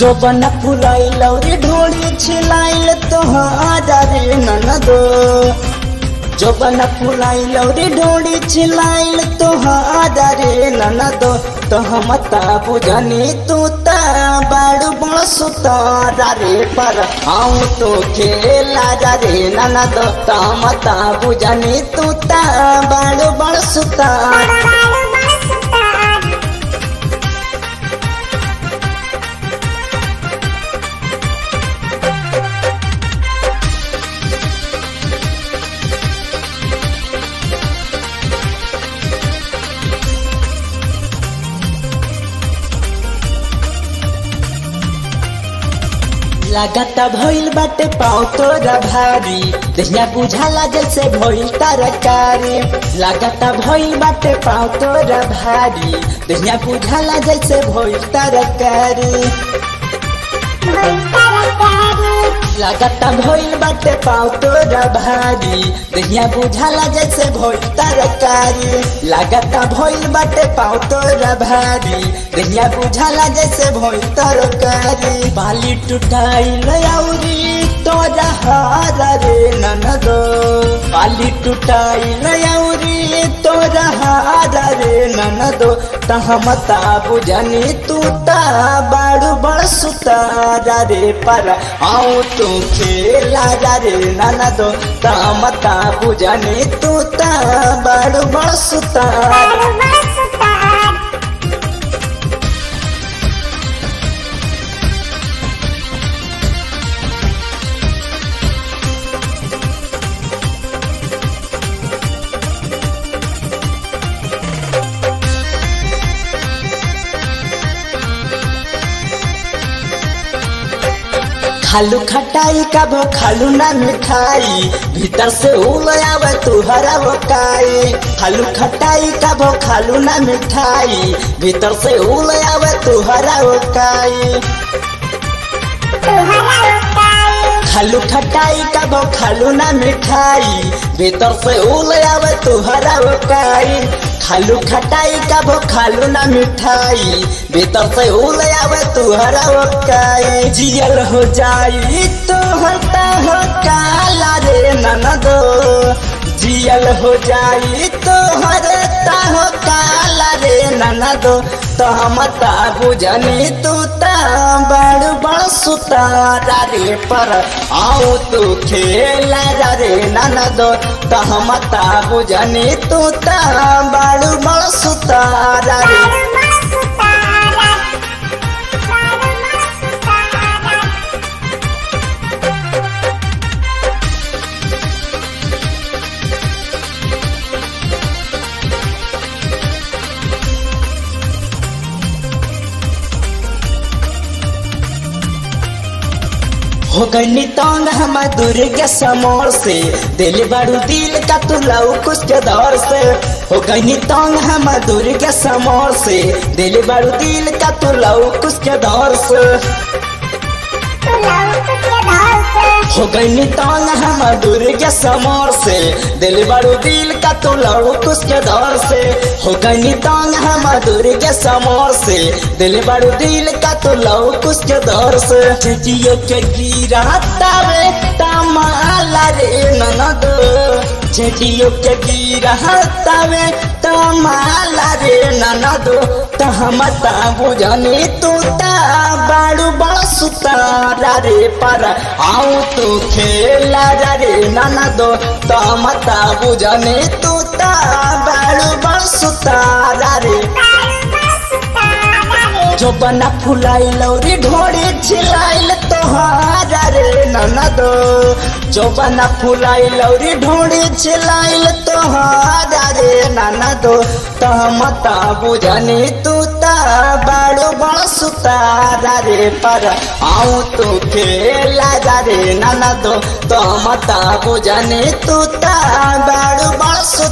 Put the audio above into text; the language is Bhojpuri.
जो बना फुलाइल रे ढोली छिलाइल तोहारा रे ननदो जो बना फुलाइल रे ढोली छिलाइल तोहारा रे ननदो तो हम ता बुझनी तू ता बाड़ू बड़ सुतारा रे पर आऊं तो खेला जा रे ननदो तो हम ता बुझनी तू ता बाड़ू बड़ सुतारा लगाता भइल बाटे पाँव तोरा भारी दहिया बुझाला जैसे भइल तरकारी लगाता भइल बाटे पाँव तोरा भारी दहिया बुझाला जैसे भइल तरकारी लगाता भइल बाटे पाँव तोरा भारी दहिया बुझाला जैसे भइल तरकारी लगाता भइल बाटे पाँव तोरा भारी दहिया बुझाला जैसे भइल तरकारी बाली टुटाइल औरी तोरा हारा रे ननदो बाली टुटाइल औरी तोरा हारा रे ननदो तहमता बुझनी तू ता बाड़ू बड़ सुतारा रे पर आऊं तू खेला जा रे ननदो तहमता बुझनी तू ता बाड़ू बड़ सुतारा खालू खटाई का भो खालू ना मिठाई भीतर से उल आवे तुहरा वकाई खालू खटाई का भो खालू ना मिठाई भीतर से उल आवे तुहरा वकाई खालू खटाई का भो खालू ना मिठाई भीतर से उल आवे तुहरा वकाई खालू खटाई का भो खालू ना मिठाई भीतर से उल आवे तुहरा वकाई जियल हो जाई तो हटा हो काला रे ननदो जियल हो जाई तो हरता हो काला रे ननदो तो हम ता बुझनी तू ता बड़ बड़ सुतारा रे पर आओ तू खेला जा रे ननदो तो हम ता बुझनी तू ता बड़ बड़ सुतारा रे हो गई तंग हम दुर्गा समोर से दिल बड़ू दिल का तू लव कुछ के दौर से हो गई तंग हम दुर्गा समोर से दिल बड़ू दिल का तू लव कुछ के दौर से हो गई तंग हम दुर्गा समोर से दिल बड़ू दिल का तू लव कुछ के दौर से हो गई तंग हम दुर्गा समोर से दिल बड़ू दिल का तू लव कुछ के दौर से जियो के गिरा तावे तमाला रे ननद जेडियो के गिरा तावे तमाला रे ननद तहमता बुझनी तू ता बाड़ू बड़ सुतारा रे पर आऊं तू खेला जा रे ननद तहमता बुझनी तू ता बाड़ू बड़ सुतारा रे जो बना फुलाइल रे ढोड़ी छिलाइल तोहारा रे ननदो जो बना फुलाइल रे ढोड़ी छिलाइल तोहारा रे ननदो तहमता बुझनी तू ता बाड़ो बड़ सुतारा रे पर आऊं तू खेला जा रे ननदो तहमता बुझनी तू ता बाड़ो बड़ सुतारा